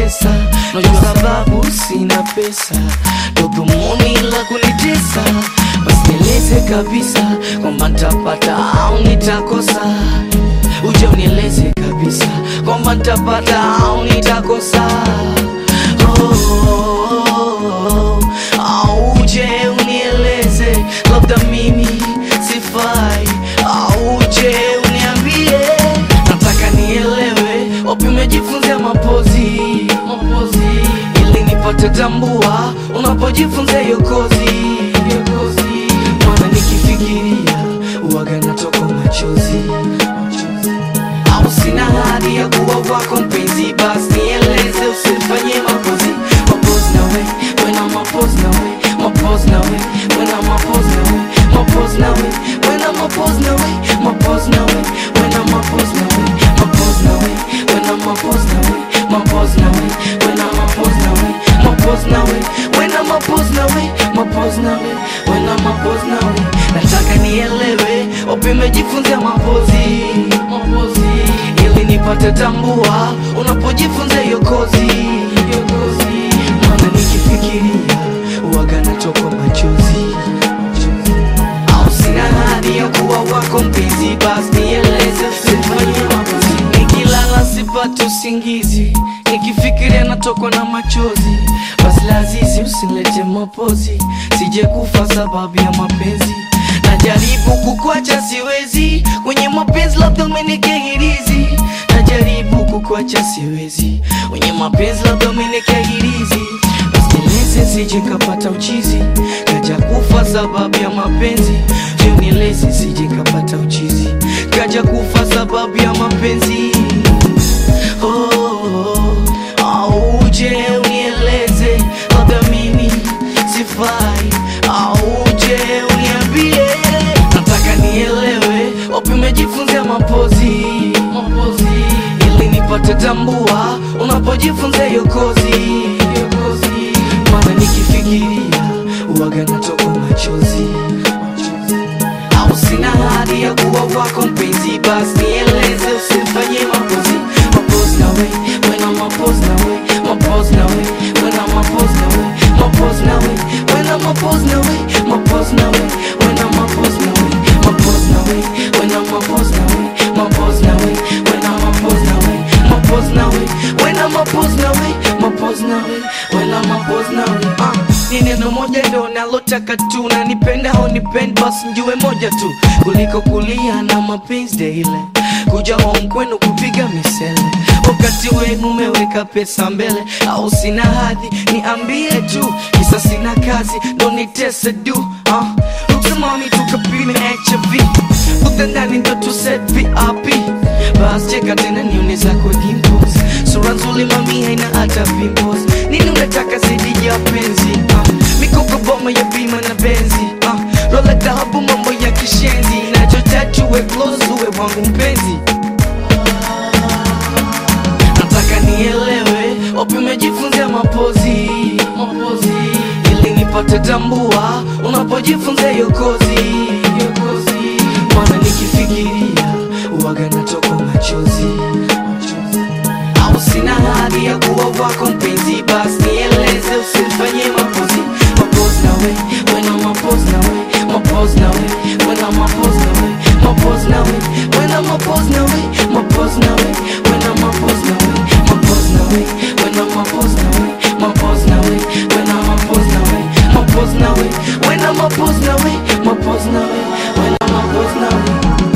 kunitesa najua sababu sina pesa ndo dhumuni la kunitesa basi nieleze kabisa kwamba ntapata au nitakosa uje unieleze kabisa kwamba ntapata au nitakosa oh, au uje unieleze labda mimi sifai au uje uniambie nataka nielewe wapi umejifunzia mapozi mapozi ili nipate tambua unapojifunza hiyo kozi hiyo kozi maana nikifikiria uwaga natoka machozi au sina hadi ya kuwa wako mpenzi basi nieleze usifanye mapozi mapozi nawe wena mapozi nawe mapozi nawe wena mapozi nawe mapozi nawe wena mapozi nawe mapozi nawe wena mapozi nawe mapozi nawe wena mapozi nawe mapozi nawe wena mapozi nawe mapozi nawe wena mapozi nawe mapozi nawe wena mapozi nawe nataka nielewe wapi umejifunzia mapozi mapozi ili nipate tambua unapojifunza hiyo kozi hiyo kozi maana nikifikiria uwaga natoka machozi au sina hadi ya kuwa wako mpenzi basi nieleze usifanye makozi nikilala sipate usingizi nikifikiria natokwa na machozi basi lazizi usilete mapozi sije kufa sababu ya mapenzi najaribu kukwacha siwezi kwenye mapenzi labda umenikehirizi najaribu kukwacha siwezi kwenye mapenzi labda umenikehirizi basi nieleze sije kapata uchizi kaja kufa sababu ya mapenzi je nieleze sije kapata uchizi kaja kufa sababu ya mapenzi oh, au uje unieleze labda mimi sifai au uje uniambie nataka nielewe wapi umejifunzia mapozi mapozi ili nipate tambua unapojifunza hiyo kozi hiyo kozi maana nikifikiria uwaga natoka machozi au sina hadi ya kuwa wako mpenzi basi nieleze usifanye mapozi mapozi nawe wena mapozi nawe mapozi nawe wena mapozi nawe mapozi nawe wena mapozi nawe mapozi nawe wena mapozi nawe mapozi nawe wena mapozi nawe mapozi nawe wena mapozi nawe mapozi nawe wena mapozi nawe mapozi nawe wena mapozi nawe ah ni neno moja ndo nalotaka tu na nipenda au nipende basi njue moja tu kuliko kulia na mapenzi daily kuja home kwenu kupiga misele wakati wenu umeweka pesa mbele au sina hadhi niambie tu kisa sina kazi ndo nitese du ah. uksimami tukapime hiv utendani ndo tuset vip bas cheka tena nione zako dimples sura nzuri mami haina hata pimples nini unataka zidi ya penzi ah. mikoko boma ya bima na benzi ah. rola dhahabu mambo ya kishenzi nachotatuwe close uwe wangu mpenzi nataka nielewe wapi umejifunzia mapozi mapozi ili nipate tambua unapojifunza hiyo kozi hiyo kozi maana nikifikiria uwaga natoka machozi au sina hadi ya kuwa wako mpenzi basi nieleze usifanye mapozi mapozi nawe wena mapozi nawe mapozi nawe wena mapozi nawe mapozi nawe wena mapozi nawe mapozi nawe wena mapozi nawe mapozi nawe wena mapozi nawe mapozi nawe wena mapozi nawe mapozi nawe wena mapozi nawe mapozi nawe wena mapozi nawe